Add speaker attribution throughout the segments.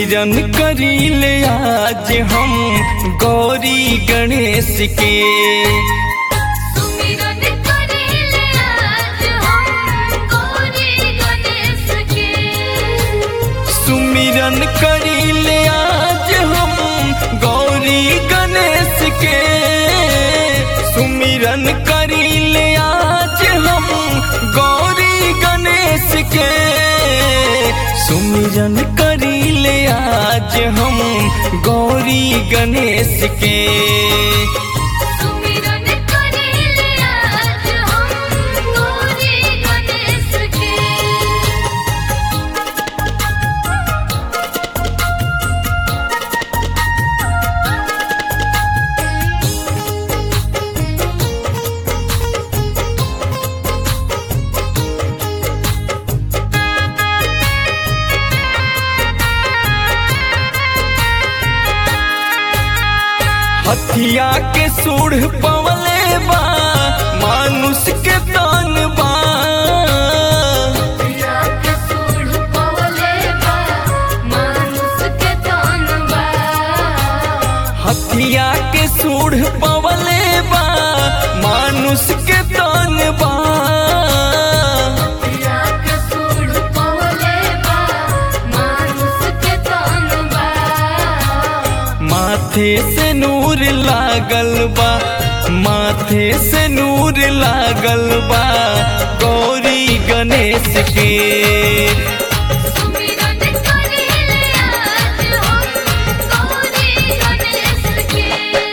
Speaker 1: सुमिरन करीले आज हम गौरी गणेश के
Speaker 2: सुमिरन करेले आज हम गौरी गणेश के
Speaker 1: सुमिरन करीले आज हम गौरी गणेश के सुमिरन करीले आज हम गौरी गणेश के सुमिरन करीले आज हम गौरी गणेश के
Speaker 2: सुमिरन करेले आज हम गौरी गणेश के
Speaker 1: हथिया के सूढ़ पवले बा मानुष के तान बा
Speaker 2: पिया के सूढ़ पवले बा मानुष के तान बा
Speaker 1: हथिया के सूढ़ पवले बा मानुष के तान बा
Speaker 2: पिया के सूढ़ पवले बा मानुष के तान बा
Speaker 1: माथे से नूर लागल बा माथे से नूर लागल बा गौरी गणेश के
Speaker 2: सुमिरन करेले आज हम गौरी गणेश के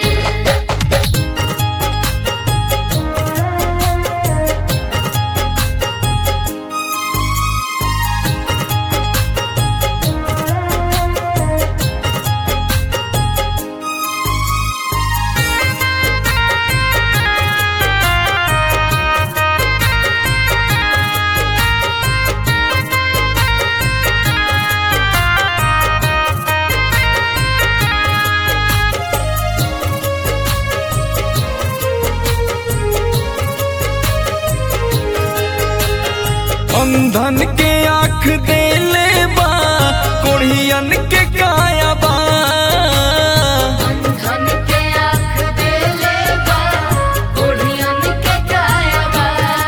Speaker 1: अंधन के आँख देले बा कोढ़ियन के काया बा
Speaker 2: धन के आँख देले बा कोढ़ियन के काया बा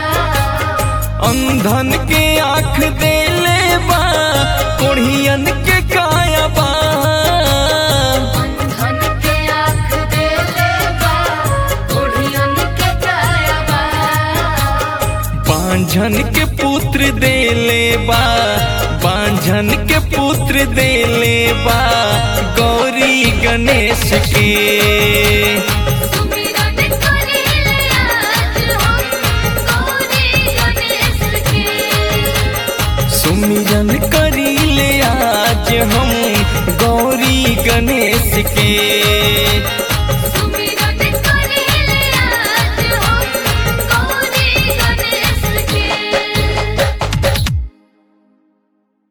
Speaker 1: अंधन के आँख देले बा कोढ़ियन के काया बा
Speaker 2: धन के आँख देले बा कोढ़ियन के काया बा
Speaker 1: बांझन के पुत्र देले बा बांझन के पुत्र देले बा गौरी गणेश के